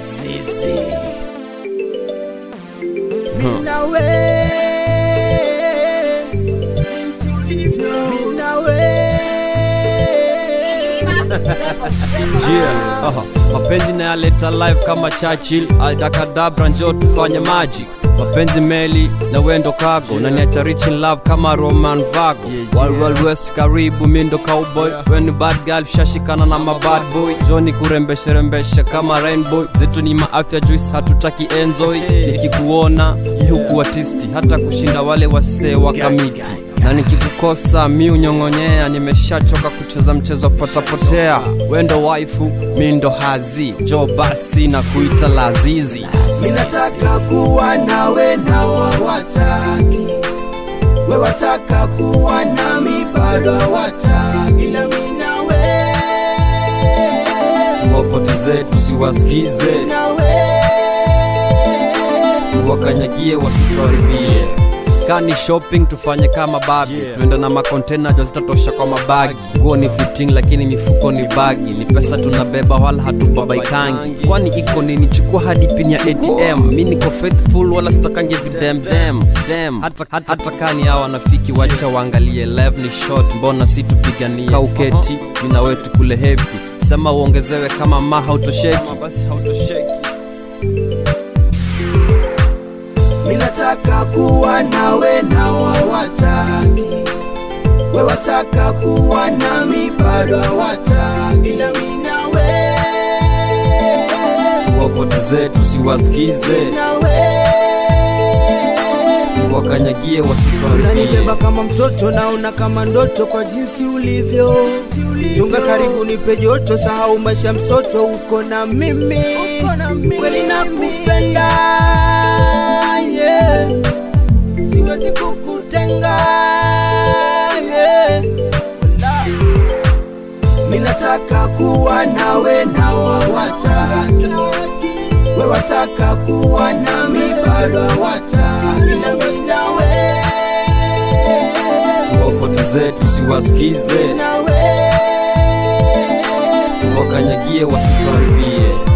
Lazizi nawe jinsi ulivyo nawe Jia, aha. mapenzi nayaleta live kama Churchill aldakadabra njo tufanye magic mapenzi meli na wendo kago na niacha rich in love kama roman vago Wild Wild west karibu mindo cowboy weni bad girl shashikana na mabad boy joni kurembesherembesha kama rainbow zetu ni maafya juice hatutaki enjoy nikikuona huku artisti hata kushinda wale wasee wa kamiti na nikikukosa mi unyong'onyea nimeshachoka kucheza mchezo potapotea wendo waifu mi ndo hazi jo basi na kuita lazizi minataka kuwa nawe na wawataki we wataka kuwa nami bado wataki na minawe tuwapoteze tusiwasikize nawe tuwakanyagie wasituharibie kani shopping tufanye kama babi yeah. tuende na makontena jo zitatosha kwa mabagi nguo ni fitting lakini mifuko ni bagi ni pesa tunabeba wala hatubabaikangi kwani iko nini chukua hadi pin ya atm mi niko faithful wala sitakange videmdem dem hata, hata, hata kani hawa wanafiki wacha waangalie live ni short mbona si tupiganie kauketi mina wetu kule hepi sema uongezewe kama ma hautosheki basi hautosheki minataka kuwa nawe na wawataki we wataka kuwa nami bado wataki na minawe tuwapoteze tusiwasikize nawe tuwakanyagie wasituharibie unanibeba kama mtoto naona kama ndoto kwa jinsi ulivyo sunga karibu nipe joto sahau maisha msoto uko na mimi kweli nakupenda yeah. siwezi kukutenga yeah. Wala. minataka kuwa nawe na wawataki we wataka kuwa nami bado wataki nami nawe tuwapoteze tusiwasikize nawe tuwakanyagie wasituharibie